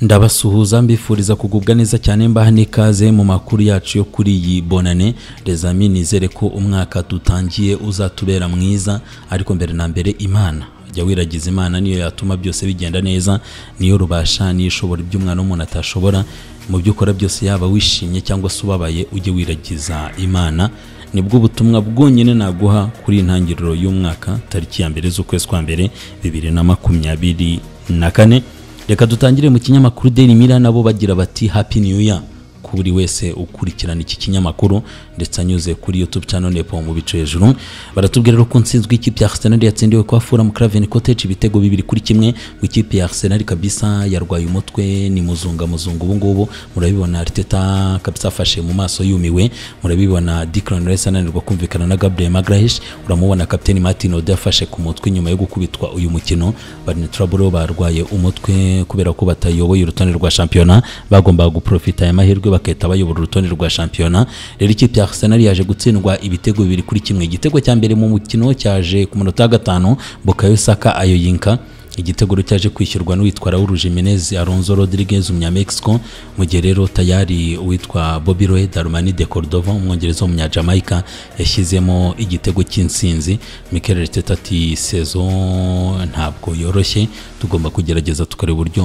ndabasuhuza mbifuriza kugubwa neza cyane mbaha n'ikaze mu makuru yacu yo kuri iyi bonane rezami nizere ko umwaka dutangiye uzatubera mwiza ariko mbere na mbere imana jya wiragiza imana niyo yatuma byose bigenda neza niyo rubasha niyo ishobora ibyo umwana w'umuntu atashobora mu byo ukora byose yaba wishimye cyangwa se ubabaye ujye wiragiza imana nibwo ubutumwa bwonyine naguha kuri intangiriro y'umwaka tariki ya mbere z'ukwezi kwa mbere bibiri na makumyabiri na kane reka dutangire mu kinyamakuru daily mirror nabo bagira bati happy new year ku buri wese ukurikirana iki kinyamakuru ndetse anyuze kuri youtube channel nepo mu bice hejuru baratubwira ko nsinzwe ikipe ya Arsenal yatsindiwe kwa Fulham Craven Cottage ibitego bibiri kuri kimwe mu ikipe ya Arsenal kabisa yarwaye umutwe ni muzunga muzunga ubu ngubu murabibona Arteta kabisa afashe mu maso yumiwe murabibona Declan Rice ananirwa kumvikana na Gabriel Magalhaes uramubona kapiteni Martin Odegaard afashe ku mutwe nyuma yo gukubitwa uyu mukino Barney Traore barwaye umutwe kubera ko batayoboye urutonde rwa shampiyona bagombaga guprofita aya mahirwe bagahita bayobora urutonde rwa shampiyona rero ikipe ya Arsenal yaje gutsindwa ibitego bibiri kuri kimwe igitego cya mbere mu mukino cyaje ku munota wa gatanu Bukayo Saka ayoyinka igitego cyaje kwishyurwa n'uwitwa Raul Jimenez Alonso Rodriguez umunyamexico mu gihe rero tayari uwitwa Bobby Roe Darmani de Cordova umwongereza w'umunya Jamaica yashyizemo igitego cy'insinzi Mikel Arteta ati saison ntabwo yoroshye tugomba kugerageza tukareba uburyo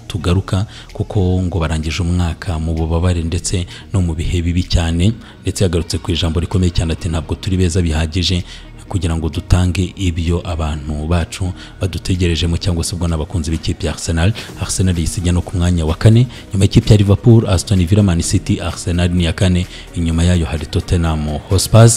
tugaruka kuko ngo barangije umwaka mu bubabare ndetse no mu bihe bibi cyane ndetse yagarutse ku ijambo rikomeye cyane ati ntabwo turi beza bihagije kugira ngo dutange ibyo abantu bacu badutegerejemo cyangwa se ubwo n'abakunzi b'ikipe ya Arsenal Arsenal yisijya no ku mwanya wa kane nyuma y'ikipe ya Liverpool Aston Villa Man City Arsenal ni ya kane inyuma yayo hari Tottenham Hotspur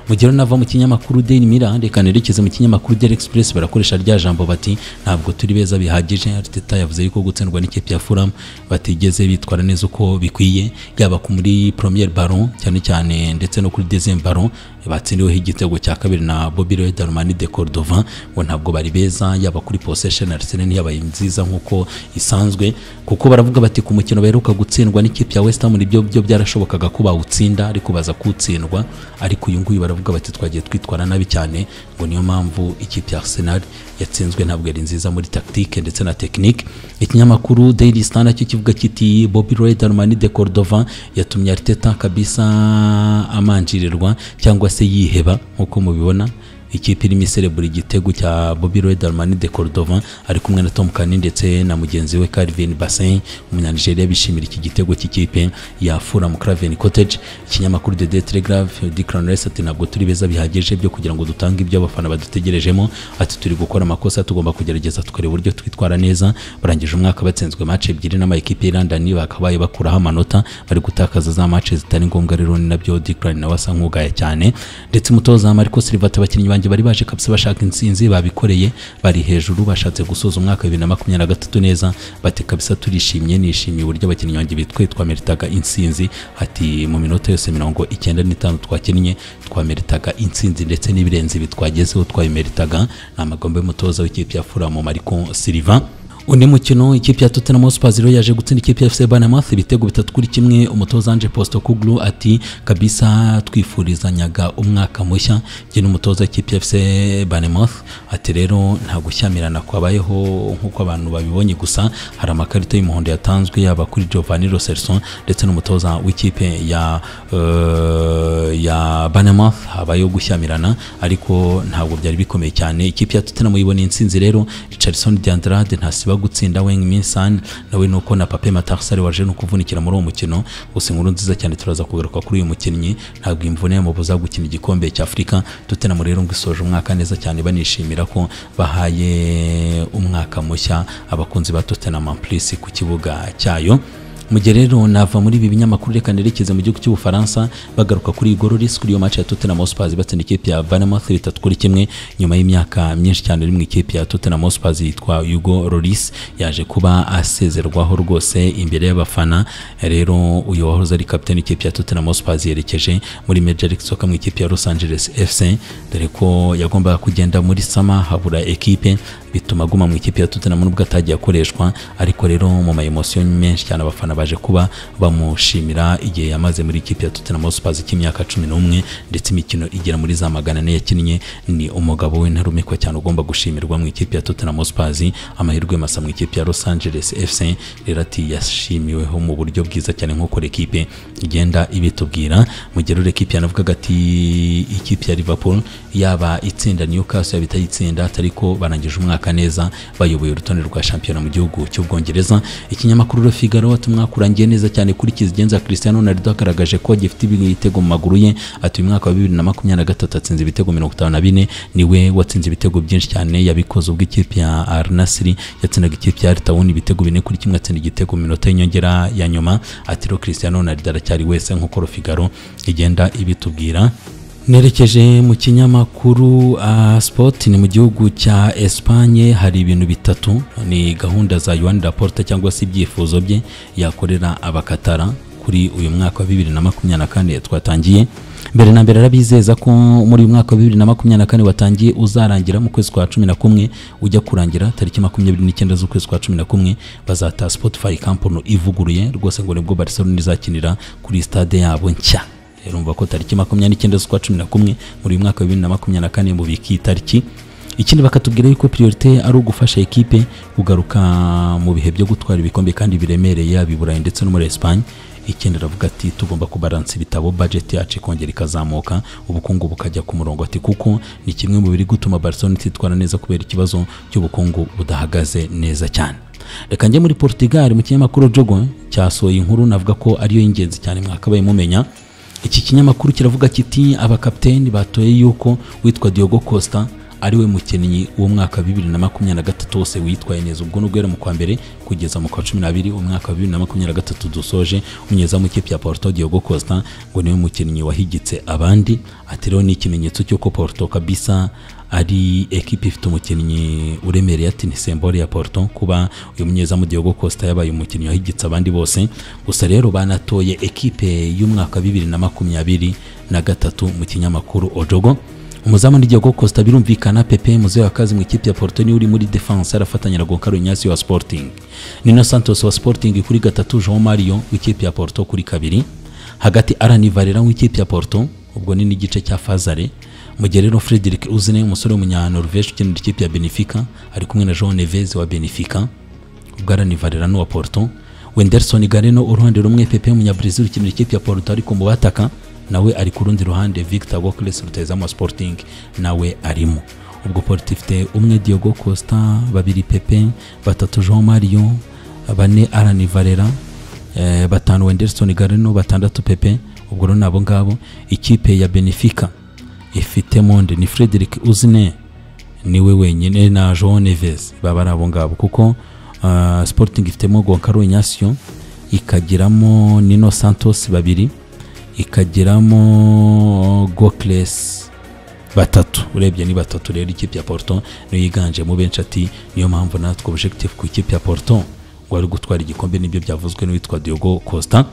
mu gihe nava mu kinyamakuru Daily Mirror reka nerekeze mu kinyamakuru Daily Express barakoresha rya jambo bati ntabwo turi beza bihagije Arteta yavuze yuko gutsindwa n'ikipe ya Fulham batigeze bitwara neza uko bikwiye yaba ku muri Premier Ballon cyane cyane ndetse no kuri Deuxième Ballon batsindiweho igitego cya kabiri na Bobby Roe Darmani de Cordova ngo ntabwo bari beza yaba kuri possession Arsenal ntiyabaye nziza nkuko isanzwe kuko baravuga bati ku mukino baheruka gutsindwa n'ikipe ya West Ham nibyo byo byarashobokaga ko bawutsinda ariko baza kuwutsindwa ariko uyu nguyu baravuga bati twagiye twitwara nabi cyane ngo niyo mpamvu ikipe ya Arsenal yatsinzwe ntabwo yari nziza muri tactique ndetse na technique ikinyamakuru Daily Star nacyo kivuga kiti Bobby Roe Darmani de Cordova yatumye Arteta kabisa amanjirirwa cyangwa se yiheba nkuko mubibona ikipe irimo iserebura igitego cya Bobby Roe Darmani de Cordova ari kumwe na Tom Kane ndetse na mugenzi we Calvin Bassin umunyanigeriya bishimira iki gitego cy'ikipe ya Fulham Craven Cottage ikinyamakuru The Daily Telegraph Declan Rice ati ntabwo turi beza bihagije byo kugira ngo dutange ibyo abafana badutegerejemo ati turi gukora amakosa tugomba kugerageza tukareba uburyo twitwara neza barangije umwaka batsinzwe match ebyiri n'amakipe ya London bakabaye bakuraho amanota bari gutakaza za match zitari ngombwa rero ni nabyo Declan nawe asa nk'ugaya cyane ndetse umutoza Marco Silva ati abakinnyi banjye bari baje kabisa bashaka insinzi babikoreye bari hejuru bashatse gusoza umwaka bibiri na makumyabiri na gatatu neza bati kabisa turishimye nishimiye uburyo abakinnyi banjye bitwe twameritaga insinzi hati mu minota yose mirongo icyenda n'itanu twakinnye twameritaga insinzi ndetse n'ibirenze ibi twagezeho twabimeritaga ni amagambo y'umutoza w'ikipe ya furamu mariko siliva undi mukino ikipe ya Tottenham Hotspur rero yaje gutsinda ikipe ya FC Bournemouth ibitego bitatu kuri kimwe umutoza Ange Postecoglou ati kabisa twifurizanyaga umwaka mushya njye n'umutoza ikipe ya FC Bournemouth ati rero nta gushyamirana kwabayeho nkuko abantu babibonye gusa hari amakarita y'umuhondo yatanzwe yaba kuri Giovanni Lo Celso ndetse n'umutoza w'ikipe ya uh, ya Bournemouth habayeho gushyamirana ariko ntabwo byari bikomeye cyane ikipe ya Tottenham ibona insinzi rero Richarlison de Andrade ntasiba gutsinda Weng Minsan nawe nuko na Pape Matarasare waje no kuvunikira muri uwo mukino gusa inkuru nziza cyane turaza kugaruka kuri uyu mukinnyi ntabwo imvune yamubuza gukina igikombe cya Afurika Tottenham rero ngo isoje umwaka neza cyane banishimira ko bahaye umwaka mushya abakunzi ba Tottenham Plus ku kibuga cyayo mu gihe rero nava muri ibi binyamakuru reka nerekeze mu gihugu cy'ubufaransa bagaruka kuri igoro risk kuri iyo match ya Tottenham Hotspur batsinda ikipe ya Bournemouth bitatu kuri kimwe nyuma y'imyaka myinshi cyane iri mu ikipe ya Tottenham Hotspur yitwa Hugo Lloris yaje kuba asezerwaho rwose imbere y'abafana rero uyu wahoze ari kapiteni ikipe ya Tottenham Hotspur yerekeje muri Major League Soccer mu ikipe ya Los Angeles FC dore ko yagombaga kugenda muri sama habura ekipe bituma aguma mu ikipe ya Tottenham nubwo atagiye akoreshwa ariko rero mu ma emotion menshi cyane abafana baje kuba bamushimira igihe yamaze muri ikipe ya Tottenham Hotspurs cy'imyaka 11 ndetse imikino igera muri za magana ane yakinnye ni umugabo w'intarumikwa cyane ugomba gushimirwa mu ikipe ya Tottenham Hotspurs amahirwe masa mu ikipe ya Los Angeles FC rero ati yashimiweho mu buryo bwiza cyane nk'uko ikipe igenda ibitubwira mu gihe rero ikipe yanavugaga ati ikipe ya Liverpool yaba itsinda Newcastle yaba itayitsinda ariko barangije umwaka neza bayoboye urutonde rwa shampiyona mu gihugu cy'ubwongereza ikinyamakuru Le Figaro ati umwaka urangiye neza cyane kuri kizigenza Cristiano Ronaldo agaragaje ko gifite ibitego mu maguru ye ati uyu mwaka wa bibiri na makumyabiri na gatatu atsinze ibitego mirongo itanu na bine niwe watsinze ibitego byinshi cyane yabikoze ubwo ikipe ya Al Nassr yatsindaga ikipe ya Al Tawun ibitego bine kuri kimwe atsinda igitego mu minota y'inyongera ya nyuma ati rero Cristiano Ronaldo aracyari wese nk'uko Le Figaro igenda ibitubwira nerekeje mu kinyamakuru uh, sport ni mu gihugu cya Espagne hari ibintu bitatu ni gahunda za Juan Laporta cyangwa se ibyifuzo bye yakorera abakatara kuri uyu mwaka wa bibiri na makumyabiri na kane twatangiye mbere na mbere arabizeza ko muri uyu mwaka wa bibiri na makumyabiri na kane watangiye uzarangira mu kwezi kwa cumi na kumwe ujya kurangira tariki makumyabiri n'icyenda z'ukwezi kwa cumi na kumwe bazataha Spotify Campono ivuguruye rwose ngo nibwo Barcelona izakinira kuri stade yabo nshya urumva ko tariki makumyabiri n'icyenda z'ukwa cumi na kumwe muri uyu mwaka wa bibiri na makumyabiri na kane mu biki itariki ikindi bakatubwira yuko priorite ari ugufasha ekipe kugaruka mu bihe byo gutwara ibikombe kandi biremereye yaba i Burayi ndetse no muri Espagne ikindi aravuga ati tugomba kubaransa ibitabo budget yacu ikongera ikazamuka ubukungu bukajya ku murongo ati kuko ni kimwe mu biri gutuma Barcelona ititwara neza kubera ikibazo cy'ubukungu budahagaze neza cyane reka njye muri Portugal mu kinyamakuru Jogo cyasohoye inkuru navuga ko ariyo y'ingenzi cyane mwakabaye mumenya iki kinyamakuru kiravuga kiti abakapiteni batoye yuko witwa Diogo Costa ariwe mukinnyi w'umwaka wa bibiri na makumyabiri na gatatu wose witwaye neza ubwo nubwo yari mu kwa mbere kugeza mu kwa cumi n'abiri umwaka wa bibiri na makumyabiri na gatatu dusoje umunyezamu w'ikipe ya Porto Diogo Costa ngo niwe mukinnyi wahigitse abandi ati rero ni ikimenyetso cy'uko Porto kabisa ari ekipe ifite umukinnyi uremereye ati ntisembore ya Porto kuba uyu munyezamu Diogo Costa yabaye umukinnyi wahigitse abandi bose gusa rero banatoye ekipe y'umwaka wa bibiri na makumyabiri na gatatu mu kinyamakuru Ojogo umuzamu ni Diego Costa birumvikana Pepe muzee wa kazi mu ikipe ya Porto ni uri muri defense arafatanya na Goncalo Ignacio wa Sporting Nino Santos wa Sporting kuri gatatu João Mario w'ikipe ya Porto kuri kabiri hagati Arani Valera w'ikipe ya Porto ubwo ni n'igice cya Fazare mu gihe rero Frederic Uzine umusore w'umunyanoruveje ukinira ikipe ya Benfica ari kumwe na João Neves wa Benfica ubwo Arani Valera ni uwa Porto Wenderson Galeno uruhande rumwe Pepe w'umunyabrazil ukinira ikipe ya Porto ariko mu bataka nawe ari ku rundi ruhande victor wokles rutayizamu wa sporting nawe arimo ubwo porto ifite umwe diogo costa babiri pepe batatu jean mario bane arani valera eh, batanu wenderson gareno batandatu pepe ubwo rero nabo ngabo ikipe ya benefica ifite monde ni frederic uzine niwe wenyine na jean neves baba ari abo ngabo kuko uh, sporting ifitemo goncalo inyasio ikagiramo nino santos babiri ikagiramo gokiresi batatu urebye ni batatu rero ikipe ya Porto niyo yiganjemo benshi ati niyo mpamvu natwe objective ku ikipe ya Porto ngo ari gutwara igikombe nibyo byavuzwe n'uwitwa Diogo Costa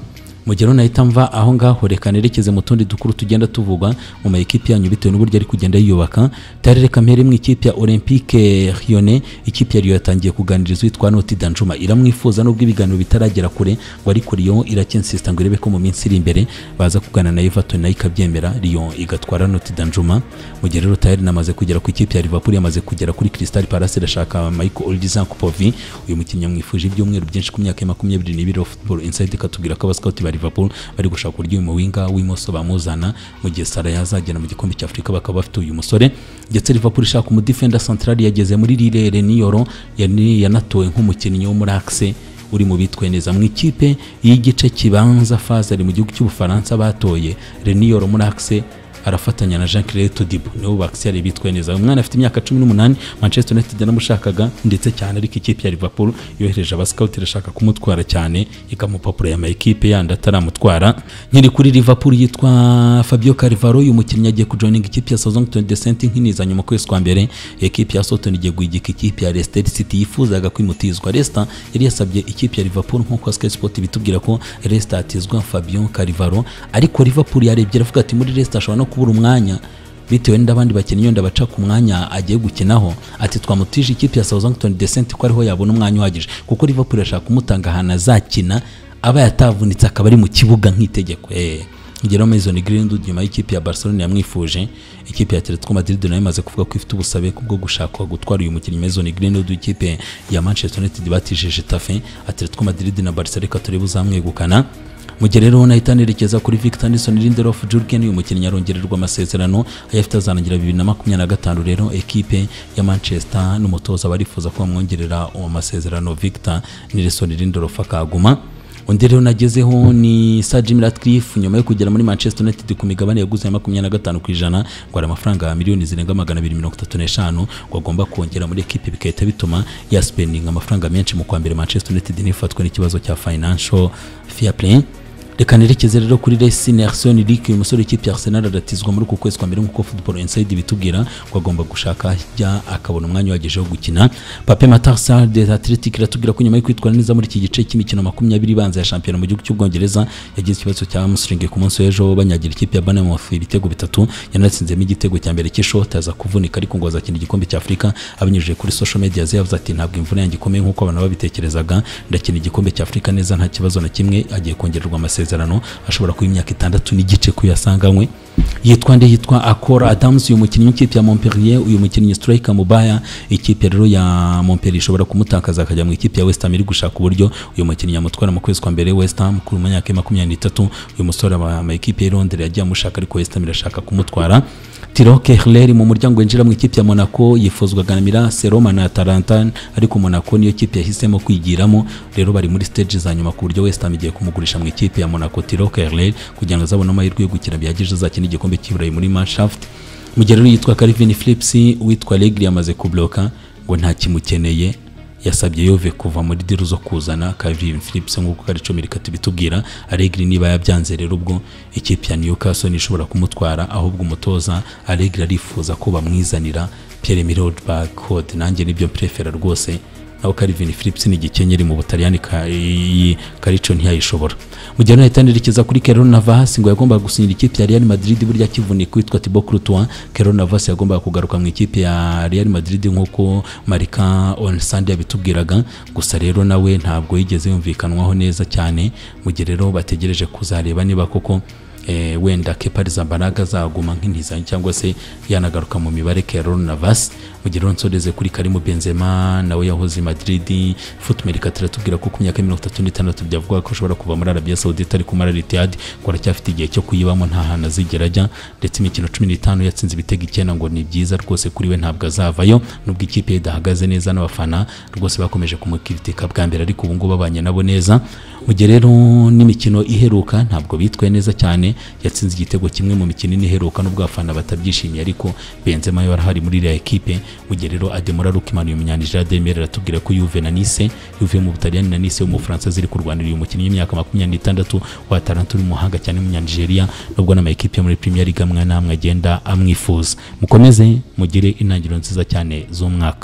mu gihe nahita mva aho ngaho reka nerekeze mu tundi dukuru tugenda tuvuga mu ma ekipe yanyu bitewe n'uburyo ari kugenda yiyubaka tare reka mpere mu ikipe ya Olympique Lyonnais ikipe ya Lyon yatangiye kuganiriza uwitwa Noti Danjuma iramwifuza nubwo ibiganiro bitaragera kure ngo ariko Lyon irakinsista ngo irebe ko mu minsi iri imbere baza kugana na Everton nayo ikabyemera Lyon igatwara Noti Danjuma mu gihe rero tayari namaze kugera ku ikipe ya Liverpool yamaze kugera kuri Crystal Palace irashaka Michael Olizan Kupovi uyu mukinnyi yamwifuje ibyumweru byinshi ku myaka ya makumyabiri n'ibiri Football Inside ikatubwira ko abasikauti bari Liverpool bari gushaka uburyo uyu muwinga w'imoso bamuzana mu gihe Sara yazagera mu gikombe cya Afurika bakaba bafite uyu musore ndetse Liverpool ishaka umudefender central yageze muri Lille Nioro yanatowe nk'umukinnyi wo muri Axe uri mu bitwaye neza mu ikipe y'igice kibanza faze ari mu gihugu cy'ubufaransa batoye Renioro muri Axe arafatanya na Jean Claire Todibo nibo bakisiyari bitwaye neza umwana afite imyaka 18 Manchester United yaramushakaga ndetse cyane ariko ikipe ya Liverpool yohereje abascout irashaka kumutwara cyane ikamupapuro ya mayikipe yandi ataramutwara nkiri kuri Liverpool yitwa Fabio Carvalho uyu mukinnyi agiye kujoininga ikipe ya Southampton Descent nkinizanya mu kwezi kwa mbere ikipe ya Southampton igiye guhigika ikipe ya Leicester City yifuzaga kwimutizwa Leicester yari yasabye ikipe ya Liverpool nk'uko Sky Sport bitubwira ko Leicester atizwa Fabio Carvalho ariko Liverpool yarebye aravuga ati muri Leicester ashobora no kubura umwanya bitewe n'abandi bakinnyi yenda baca ku mwanya agiye gukinaho ati twamutije ikipe ya Southampton Decent ko ariho yabona umwanya uhagije kuko Liverpool ashaka kumutanga ahantu azakina aba yatavunitse akaba ari mu kibuga nk'itegeko eh Jerome Mason Greenwood nyuma y'ikipe ya Barcelona yamwifuje ikipe ya Atletico Madrid nayo imaze kuvuga ko ifite ubusabe kubwo gushaka gutwara uyu mukinnyi Mason Greenwood ikipe ya Manchester United batishije Tafe Atletico Madrid na Barca reka turebe uzamwegukana mu gihe rero unahita anerekeza kuri Victor Nilsson Lindelof Jurgen uyu mukinnyi arongererwa amasezerano ayafite azarangira bibiri na makumyabiri na gatanu rero ekipe ya Manchester n'umutoza barifuza ko bamwongerera amasezerano Victor Nilsson Lindelof akaguma undi rero nagezeho ni Sir Jim Ratcliffe nyuma yo kugera muri Manchester United ku migabane yaguze ya makumyabiri na gatanu ku ijana ngo hari amafaranga miliyoni zirenga magana abiri mirongo itatu n'eshanu ngo agomba kongera muri ekipe bigahita bituma yaspendinga amafaranga menshi mu kwa mbere Manchester United ntifatwe n'ikibazo cya financial fair play reka nerekeze rero kuri Racine Arsene Rick uyu musore w'ikipe ya Arsenal aratizwa muri uku kwezi kwa mbere nk'uko Football Inside ibitubwira ko agomba gushaka ajya akabona umwanya uhagije wo gukina Pape Matar Sarr de Athletic iratubwira ko nyuma yo kwitwara neza muri iki gice cy'imikino makumyabiri ibanza ya shampiyona mu gihugu cy'ubwongereza yagize ikibazo cya hamstring ku munsi w'ejo banyagira ikipe ya Bournemouth ibitego bitatu yanatsinzemo igitego cya mbere cy'ishoti aza kuvunika ariko ngo azakina igikombe cya Afurika abinyujije kuri social media ze yavuze ati ntabwo imvune yanjye ikomeye nk'uko abantu babitekerezaga ndakina igikombe cya Afurika neza nta kibazo na kimwe agiye kongererwa amasezerano amasezerano ashobora kuba imyaka itandatu n'igice ko yasanganywe yitwa nde yitwa akora adamusi uyu mukinnyi w'ikipe ya montpellier uyu mukinnyi sitirayika mubaya ikipe rero ya montpellier ishobora kumutakaza akajya mu ikipe ya wesitamu iri gushaka uburyo uyu mukinnyi yamutwara mu kwezi kwa mbere wesitamu ku myaka ya makumyabiri n'itatu uyu musore ama ikipe ya londres yagiye amushaka ariko wesitamu irashaka kumutwara tiro kehleri mu muryango winjira mu ikipe ya monaco yifuzwaga na mirase roma na atalanta ariko monaco niyo kipe yahisemo kwigiramo rero bari muri stage za nyuma ku buryo wesitamu igiye kumugurisha mu ikipe ya monaco tiro kehleri kugira ngo azabone amahirwe yo gukina bihagije azakina igikombe cy'iburayi muri manshaft mu gihe rero yitwa calvin phillips witwa legri yamaze kubloka ngo nta kimukeneye yasabye yove kuva muri diru zo kuzana Calvin Phillips nk'uko karicumi reka tubitubwira Allegri niba yabyanze rero ubwo ikipe ya Newcastle ishobora kumutwara ahubwo umutoza Allegri arifuza ko bamwizanira Pierre Emerick Lampard nanjye nibyo prefera rwose naho Calvin Phillips ni igikenyeri mu Butaliyani Karico ntiyayishobora mu gihe nahita nerekeza kuri Keron Navas ngo yagombaga gusinyira ikipe ya Real Madrid burya kivunika witwa Thibaut Courtois Keron Navas yagombaga kugaruka mu ikipe ya Real Madrid nk'uko Marika on Sunday yabitubwiraga gusa rero nawe ntabwo yigeze yumvikanwaho neza cyane mu gihe rero bategereje kuzareba niba koko eh, wenda kepariza mbaraga azaguma nk'intizanyo cyangwa se yanagaruka mu mibare Keron Navas mu gihe nsoreze kuri Karim Benzema nawe yahoze Madrid Footmail ikatira tubwira ko ku myaka ya 36 byavuga ko ashobora kuva muri Arabia Saudite ari kumara Etihad ngo aracyafite igihe cyo kuyibamo nta hantu azigera ajya ndetse imikino 15 yatsinze ibitego icyenda ngo ni byiza rwose kuri we ntabwo azavayo nubwo ikipe ye idahagaze neza n'abafana rwose bakomeje kumukritika bwa mbere ariko ubu ngubu babanye nabo neza mu gihe rero n'imikino iheruka ntabwo bitwaye neza cyane yatsinze igitego kimwe mu mikino iheruka n'ubwo abafana batabyishimiye ariko Benzema yo arahari muri iriya ekipe mu gihe rero Ademola Lookman uyu munyanijira Demere aratubwira ko Juve na Nice Juve mu Butaliyani na Nice w'umufaransa ziri kurwanira uyu mukinnyi w'imyaka makumyabiri n'itandatu wa Atalanta uri muhanga cyane w'umunyanijeriya nubwo n'amakipe yo muri Premier League amwe n'amwe agenda amwifuza mukomeze mugire intangiriro nziza cyane z'umwaka